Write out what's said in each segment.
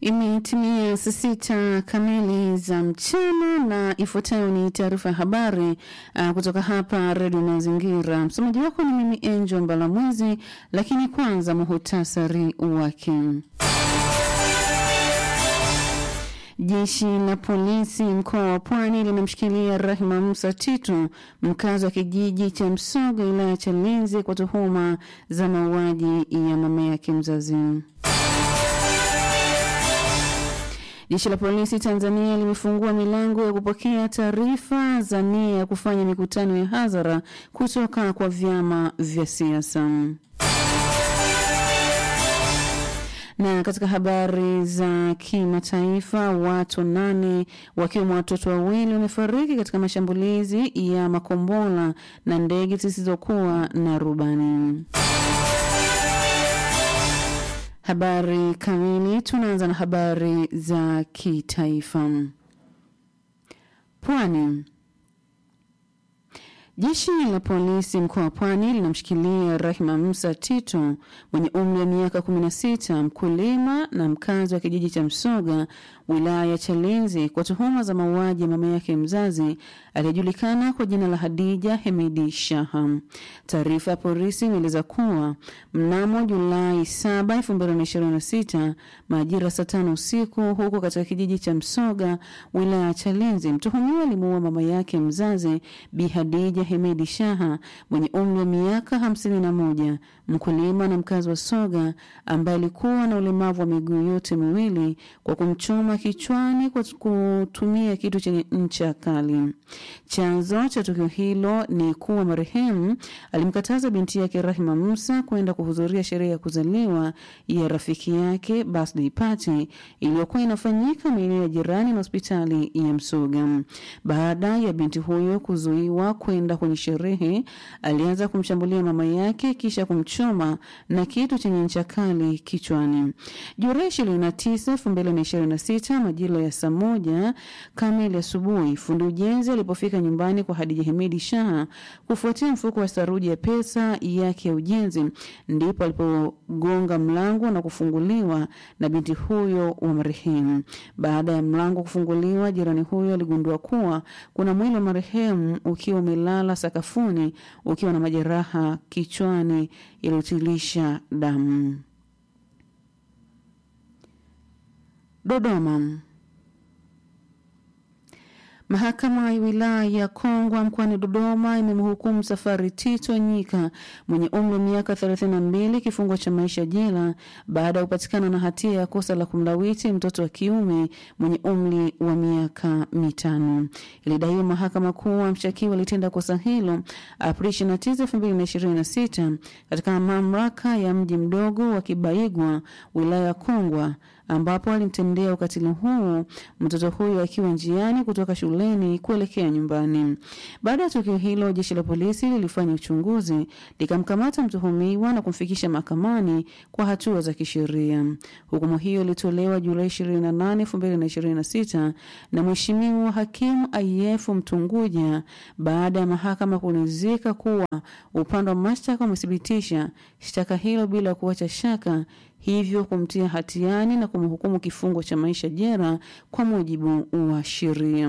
Imetimia saa sita kamili za mchana na ifuatayo ni taarifa ya habari uh, kutoka hapa Redio Mazingira. Msomaji wako ni mimi Angel Mbalamwezi, lakini kwanza muhutasari wake. Jeshi la polisi mkoa wa Pwani linamshikilia Rahima Musa Tito, mkazi wa kijiji cha Msoga, wilaya ya Chalinze, kwa tuhuma za mauaji ya mama yake mzazi. Jeshi la polisi Tanzania limefungua milango ya kupokea taarifa za nia ya kufanya mikutano ya hadhara kutoka kwa vyama vya siasa. Na katika habari za kimataifa, watu nane wakiwemo watoto wawili wamefariki katika mashambulizi ya makombora na ndege zisizokuwa na rubani. Habari kamili. Tunaanza na habari za kitaifa. Pwani. Jeshi la polisi mkoa wa Pwani linamshikilia Rahima Musa Tito mwenye umri wa miaka 16, mkulima na mkazi wa kijiji cha Msoga, wilaya ya Chalinze kwa tuhuma za mauaji ya mama yake mzazi aliyejulikana kwa jina la Hadija Hemedi Shaha. Taarifa ya polisi imeeleza kuwa mnamo Julai 7, 2026 majira saa tano usiku huko katika kijiji cha Msoga, wilaya ya Chalinze, mtuhumiwa alimuua mama yake mzazi Bi Hadija Hemedi Shaha mwenye umri wa miaka 51, mkulima na mkazi wa Soga ambaye alikuwa na ulemavu wa miguu yote miwili kwa kumchoma kichwani kwa kutumia kitu chenye ncha kali. Chanzo cha tukio hilo ni kuwa marehemu alimkataza binti yake Rahima Musa kwenda kuhudhuria sherehe ya kuzaliwa ya rafiki yake birthday party iliyokuwa inafanyika maeneo ya jirani na hospitali ya Msoga. Baada ya binti huyo kuzuiwa kwenda kwenye sherehe, alianza kumshambulia mama yake kisha kumchoma na kitu chenye ncha kali kichwani. Julai 29, 2026 majira ya saa moja kamili asubuhi, fundi ujenzi alipofika nyumbani kwa Hadija Hemedi Shaha kufuatia mfuko wa saruji ya pesa yake ya ujenzi, ndipo alipogonga mlango na kufunguliwa na binti huyo wa marehemu. Baada ya mlango kufunguliwa, jirani huyo aligundua kuwa kuna mwili wa marehemu ukiwa umelala sakafuni ukiwa na majeraha kichwani yaliyotilisha damu. Dodoma. Mahakama ya wilaya ya Kongwa mkoani Dodoma imemhukumu Safari Tito Nyika mwenye umri wa miaka 32 kifungo cha maisha jela baada ya kupatikana na hatia ya kosa la kumlawiti mtoto wa kiume mwenye umri wa miaka mitano. Ilidaiwa mahakama kuwa mshtakiwa alitenda kosa hilo Aprili 29, 2026 katika mamlaka ya mji mdogo wa Kibaigwa wilaya ya Kongwa ambapo alimtendea ukatili huu mtoto huyo akiwa njiani kutoka shuleni kuelekea nyumbani. Baada ya tukio hilo, jeshi la polisi lilifanya uchunguzi likamkamata mtuhumiwa na kumfikisha mahakamani kwa hatua za kisheria. Hukumu hiyo ilitolewa Julai 28, 2026 na Mheshimiwa Hakimu IF Mtunguja baada ya mahakama kuridhika kuwa upande wa mashtaka umethibitisha shtaka hilo bila kuacha shaka hivyo kumtia hatiani na kumhukumu kifungo cha maisha jela kwa mujibu wa sheria.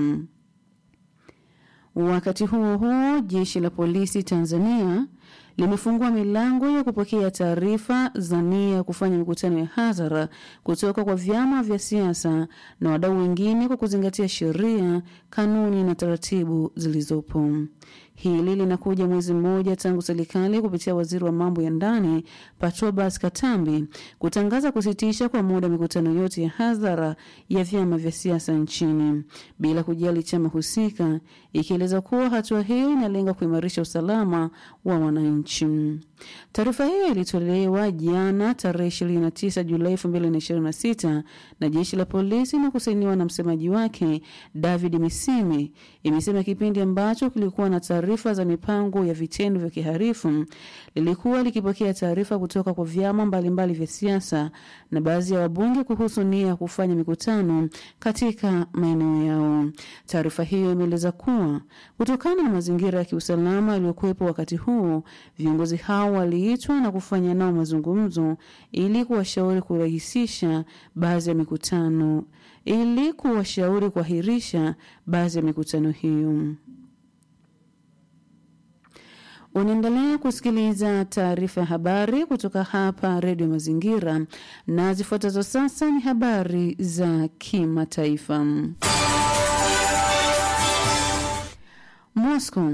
Wakati huo huo, jeshi la polisi Tanzania limefungua milango ya kupokea taarifa za nia ya kufanya mikutano ya hadhara kutoka kwa vyama vya siasa na wadau wengine kwa kuzingatia sheria, kanuni na taratibu zilizopo. Hili linakuja mwezi mmoja tangu serikali kupitia waziri wa mambo ya ndani Patrobas Katambi kutangaza kusitisha kwa muda mikutano yote ya hadhara ya vyama vya siasa nchini bila kujali chama husika, ikieleza kuwa hatua hiyo inalenga kuimarisha usalama wa wananchi. Taarifa hiyo ilitolewa jana tarehe 29 Julai 2026 na jeshi la polisi na kusainiwa na msemaji wake David Misime. Imesema kipindi ambacho kulikuwa na taarifa za mipango ya vitendo vya kiharifu lilikuwa likipokea taarifa kutoka kwa vyama mbalimbali vya siasa na baadhi ya wabunge kuhusu nia ya kufanya mikutano katika maeneo yao. Taarifa hiyo imeeleza kuwa kutokana na mazingira ya kiusalama yaliyokuwepo wakati huo, viongozi hao hao waliitwa na kufanya nao mazungumzo ili kuwashauri kurahisisha baadhi ya mikutano ili kuwashauri kuahirisha baadhi ya mikutano hiyo. Unaendelea kusikiliza taarifa ya habari kutoka hapa Redio Mazingira, na zifuatazo sasa ni habari za kimataifa. Moscow.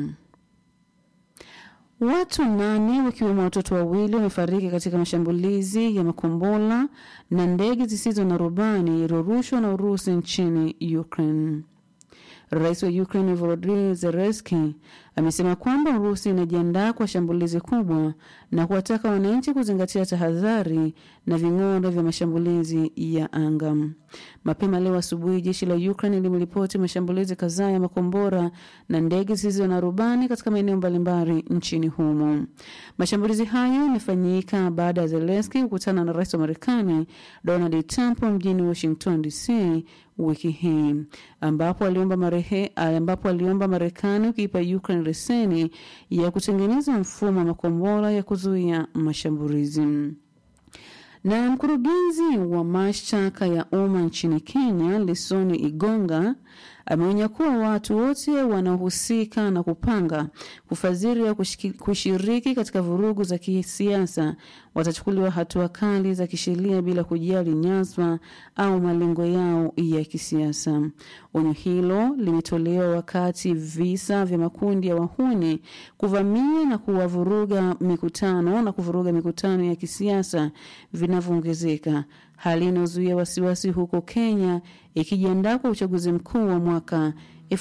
Watu nane wakiwemo watoto wawili wamefariki katika mashambulizi ya makombora na ndege zisizo na rubani yaliyorushwa na Urusi nchini Ukraine. Rais wa Ukraine Volodymyr Zelensky amesema kwamba Urusi inajiandaa kwa shambulizi kubwa na kuwataka wananchi kuzingatia tahadhari na ving'ora vya mashambulizi ya anga. Mapema leo asubuhi, jeshi la Ukraine limeripoti mashambulizi kadhaa ya makombora na ndege zisizo na rubani katika maeneo mbalimbali nchini humo. Mashambulizi hayo yamefanyika baada ya Zelensky kukutana na rais wa Marekani Donald Trump mjini Washington DC wiki hii ambapo aliomba marehe, ambapo aliomba Marekani kuipa Ukraine leseni ya kutengeneza mfumo wa makombora ya kuzuia mashambulizi. Na mkurugenzi wa mashtaka ya umma nchini Kenya, Lesoni Igonga, ameonya kuwa watu wote wanaohusika na kupanga, kufadhili au kushiriki katika vurugu za kisiasa watachukuliwa hatua kali za kisheria bila kujali nyazwa au malengo yao ya kisiasa. Onyo hilo limetolewa wakati visa vya makundi ya wahuni kuvamia na kuwavuruga mikutano na kuvuruga mikutano ya kisiasa vinavyoongezeka, hali inayozuia wasiwasi huko Kenya ikijiandaa kwa uchaguzi mkuu wa mwaka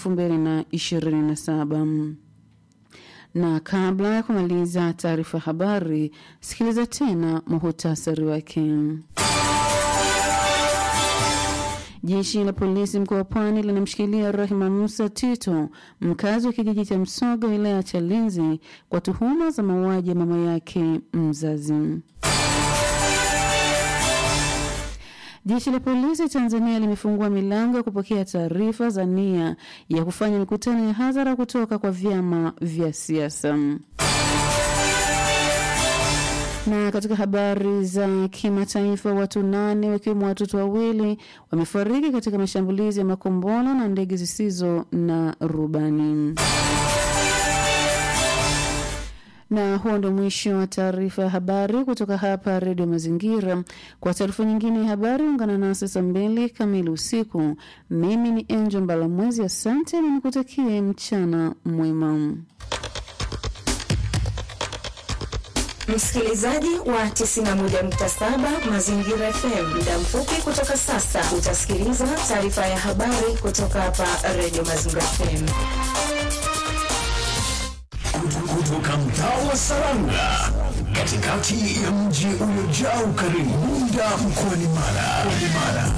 2027 na kabla ya kumaliza taarifa ya habari, sikiliza tena muhutasari wake. Jeshi la polisi mkoa wa Pwani linamshikilia Rahima Musa Tito, mkazi wa kijiji cha Msoga, wilaya ya Chalinzi, kwa tuhuma za mauaji ya mama yake mzazi. Jeshi la polisi Tanzania limefungua milango ya kupokea taarifa za nia ya kufanya mikutano ya hadhara kutoka kwa vyama vya siasa. Na katika habari za kimataifa, watu nane wakiwemo watoto wawili wamefariki katika mashambulizi ya makombora na ndege zisizo na rubani. Na huo ndo mwisho wa taarifa ya habari kutoka hapa Redio Mazingira. Kwa taarifa nyingine ya habari, ungana nasi saa mbili kamili usiku. Mimi ni Angel Mbalamwezi, asante na nikutakie mchana mwema. Msikilizaji wa 91.7 Mazingira FM, muda mfupi kutoka sasa utasikiliza taarifa ya habari kutoka hapa Radio Mazingira FM. Kutoka mtaa wa Saranga, katikati ya mji uliojaa ukarimu, Bunda mkoani Mara.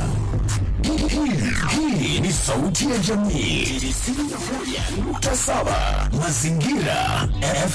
Hii ni sauti ya jamii 91.7 Mazingira